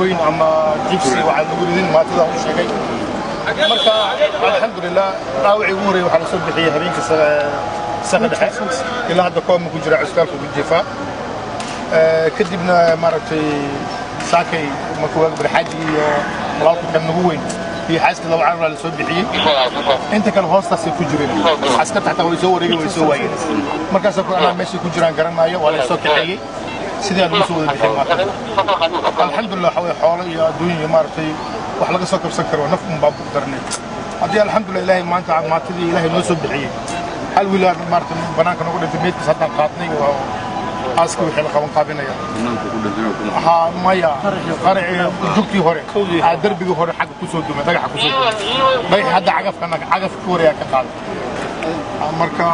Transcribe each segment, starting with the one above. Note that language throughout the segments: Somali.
miinooyin ama jibsi waxaa lagu ridin maatida u sheegay marka alxamdulilah dhaawacii ugu horreeyay waxaa la soo bixiyey habeenka saqa dhexe ilaa hadda kooma ku jira cuskaalka ku jifaa kadibna maaragtay saakay makuwaag barxaaji iyo walaalka kan nagu weyn iyo xaaska laba carur la soo bixiyey inta kale hoostaasay ku jireen askarta xataa way soo wareegeen way soo waayeen markaasoo kale anaa meeshay ku jiraan garanayo waa la soo kaxeeyey sidii aan ugu soo wada bixin maarta alxamdulilah waxa weye xoolo iyo adduun iyo maaragtay wax laga soo kabsan karo naf un baa ku daranay haddii alxamdulilah ilaahay maanta maatadii ilaahay noo soo bixiyey hal wiilaan maaragtay banaanka noogu dhintay meydkiis haddaan qaadnay waa aaska wixii la qaban qaabinaya ha maya qaraci jugtii hore aa derbigii hore xagga kusoo dumay dhagaxa kusoo dumay dhagax hadda cagafka cagafka horeyaa ka qaaday marka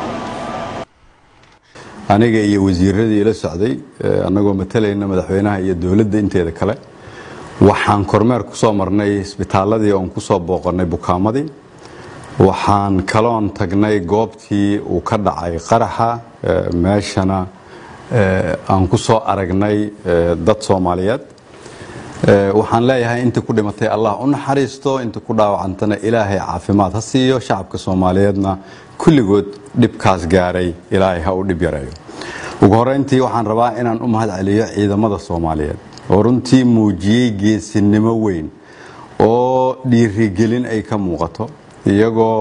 aniga iyo wasiiradii ila socday annagoo matalayna madaxweynaha iyo dowladda inteeda kale waxaan kormeer ku soo marnay isbitaaladii oon ku soo booqannay bukaamadii waxaan kaloon tagnay goobtii uu ka dhacay qaraxa meeshana aan ku soo aragnay dad soomaaliyeed waxaan leeyahay inta ku dhimatay allah u naxariisto inta ku dhaawacantana ilaahay caafimaad ha siiyo shacabka soomaaliyeedna kulligood dhibkaas gaaray ilaahay ha u dhib yareeyo ugu horeyntii waxaan rabaa inaan u mahad celiyo ciidamada soomaaliyeed oo runtii muujiyey geesinimo weyn oo dhiirigelin ay ka muuqato iyagoo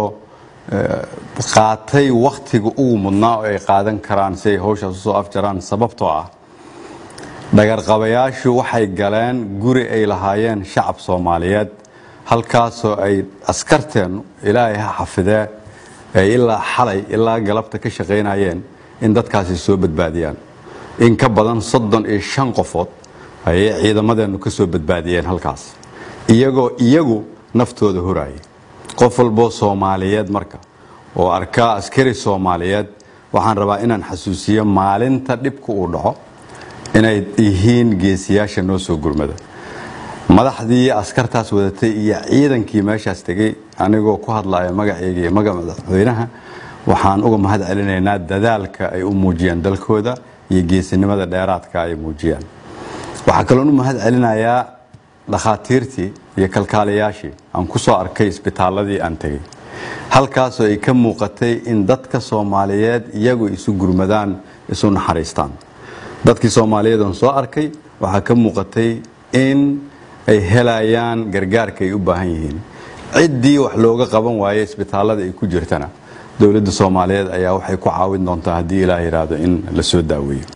qaatay wakhtiga ugu mudnaa oo ay qaadan karaan si ay hawshaas usoo afjaraan sababtoo ah dhagarqabayaashu waxay galeen guri ay lahaayeen shacab soomaaliyeed halkaasoo ay askarteennu ilaahay ha xafidee ay ilaa xalay ilaa galabta ka shaqaynayeen in dadkaasi soo badbaadiyaan in ka badan soddon iyo shan qofood ayay ciidamadeennu ka soo badbaadiyeen halkaas iyagoo iyagu naftooda horaayay qof walboo soomaaliyeed marka oo arkaa askari soomaaliyeed waxaan rabaa inaan xasuusiyo maalinta dhibka uu dhaco inay yihiin geesiyaasha noo soo gurmada madaxdii askartaas wadatay iyo ciidankii meeshaas tegey anigoo ku hadlaya magaceyga iyo magaca madaxweynaha waxaan uga mahad celinaynaa dadaalka ay u muujiyaan dalkooda iyo geesinimada dheeraadka ay muujiyaan waxaa kaloon u mahad celinayaa dhakhaatiirtii iyo kalkaalayaashii aan ku soo arkay isbitaaladii aan tegey halkaasoo ay ka muuqatay in dadka soomaaliyeed iyagu isu gurmadaan isu naxariistaan dadkii soomaaliyeed oon soo arkay waxaa ka muuqatay in ay helayaan gargaarka ay u baahan yihiin ciddii wax looga qaban waaye isbitaalada ay ku jirtana dowladda soomaaliyeed ayaa waxay ku caawin doontaa haddii ilaah yidhaahdo in la soo daaweeyo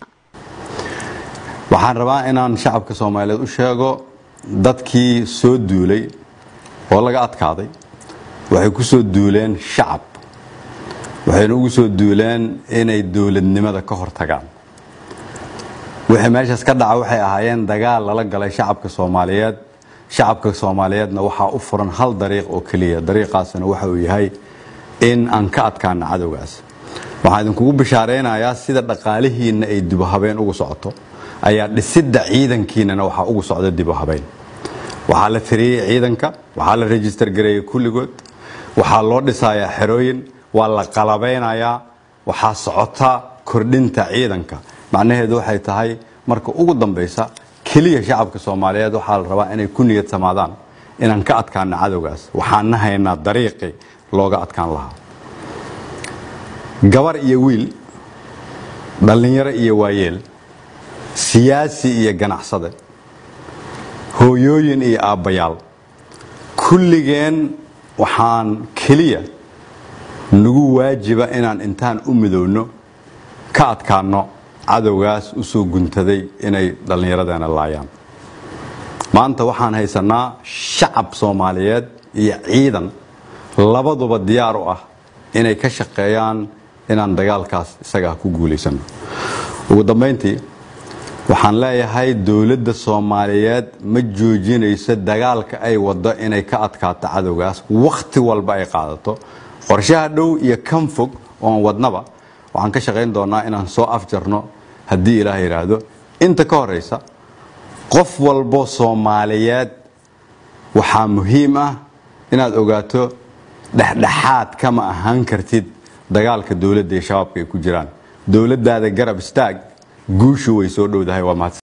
waxaan rabaa inaan shacabka soomaaliyeed u sheego dadkii soo duulay oo laga adkaaday waxay ku soo duuleen shacab waxayna ugu soo duuleen inay dowladnimada ka hortagaan wixii meeshaas ka dhaca waxay ahaayeen dagaal lala galay shacabka soomaaliyeed shacabka soomaaliyeedna waxaa u furan hal dariiq oo keliya dariiqaasna waxa uu yahay in aan ka adkaano cadowgaas waxaan idinkugu bishaaraynayaa sida dhaqaalihiinna ay dibuhabeen ugu socoto ayaa dhisidda ciidankiinana waxaa ugu socda dibuhabeen waxaa la tiriyey ciidanka waxaa la rejistar gareeyey kulligood waxaa loo dhisayaa xerooyin waa la qalabeynayaa waxaa socota kordhinta ciidanka macnaheedu waxay tahay marka ugu dambaysa keliya shacabka soomaaliyeed waxaa la rabaa inay ku niyad samaadaan inaan ka adkaano cadowgaas waxaana haynaa dariiqii looga adkaan lahaa gabar iyo wiil dhallinyaro iyo waayeel siyaasi iyo ganacsade hooyooyin iyo aabbayaal kulligeen waxaan keliya nagu waajiba inaan intaan u midowno ka adkaanno cadowgaas u soo guntaday inay dhallinyaradeena laayaan maanta waxaan haysanaa shacab soomaaliyeed iyo ciidan labaduba diyaar u ah inay ka shaqeeyaan inaan dagaalkaas isagaa ku guulaysano ugu dambayntii waxaan leeyahay dowladda soomaaliyeed ma joojinayso dagaalka ay waddo inay ka adkaato cadowgaas wakhti walba ay qaadato qorshaha dhow iyo kan fog oon wadnaba waxaan ka shaqayn doonaa inaan soo afjarno haddii ilaah yidhaahdo inta ka horaysa qof walbo soomaaliyeed waxaa muhiim ah inaad ogaato dhexdhexaad kama ahaan kartid dagaalka dowladda iyo shabaabka ay ku jiraan dowladdaada garab istaag guushu way soo dhowdahay waa mahadsan